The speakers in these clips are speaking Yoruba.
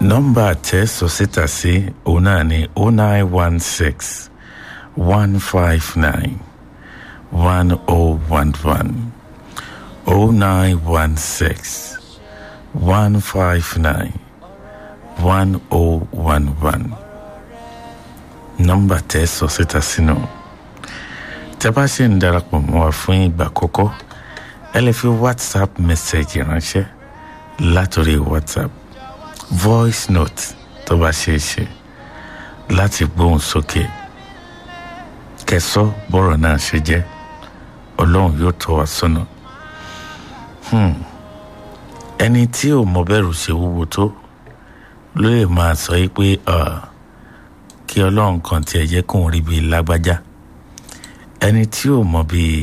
nọ́mbà tẹ́ sọ síta sí òun náà ni oh nine one six one five nine one oh one one oh nine one six one five nine one oh one one nọ́mbà tẹ́ sọ síta sínú tẹ́ bá ṣe ń darapọ̀ mọ́ wa fún ìgbà àkọ́kọ́ ẹ lè fi whatsapp message ránṣẹ́ látòrí whatsapp voice note tó bá ṣe é ṣe láti gbóhùn sókè kẹsọ́ bọ́rọ̀ náà ṣe jẹ́ ọlọ́run yóò tọ́ wa sọ́nà ẹni tí ò mọ bẹ̀rù ṣe wúwo tó ló lè máa sọ yìí pé kí ọlọ́run kan tiẹ̀ jẹ́ kóun rí bíi lágbájá ẹni tí ò mọ bíi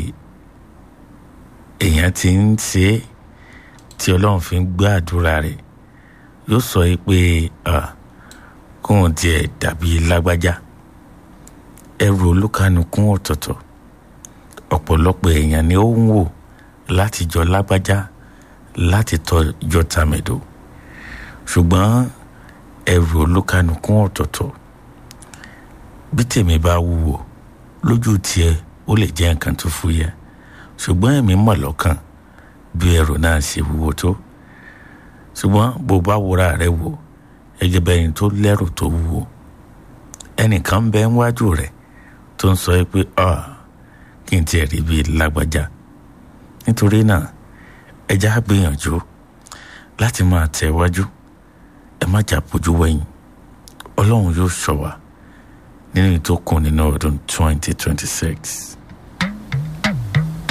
èèyàn ti ń ṣe é tí ọlọ́run fi ń gbé àdúrà rẹ̀ yóò sọ yìí pé kóun tiẹ̀ dàbí lágbájá ẹrù olúkanukún ọ̀tọ̀ọ̀tọ̀ ọ̀pọ̀lọpọ̀ èèyàn ni ó ń wò láti jọ lágbájá láti tọ́jọ́ tàmẹ̀dò ṣùgbọ́n ẹrù olúkanukún ọ̀tọ̀ọ̀tọ̀ bí tèmi bá wúwo lójú tiẹ̀ ó lè jẹ́ nǹkan tó fúyẹ́ ṣùgbọ́n èmi mọ̀ lọ́kàn bí ẹrù náà ṣe wúwo tó ṣùgbọ́n bó bá wúra rẹ̀ wò ẹgbẹ́ bẹ́yìn tó lẹ́rù tó wúwo ẹnìkan bẹ ń wájú rẹ̀ tó ń sọ pé kí n tiẹ̀ rí bíi lágbájá nítorí náà ẹja gbìyànjú láti máa tẹ̀ wájú ẹ má jà bójú wẹ̀yìn ọlọ́run yóò ṣọ́ wa nínú ìtókùn nínú ọdún 2026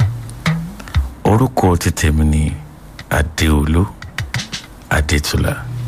orúkọ ti tèmi ni adéolú adétúlá.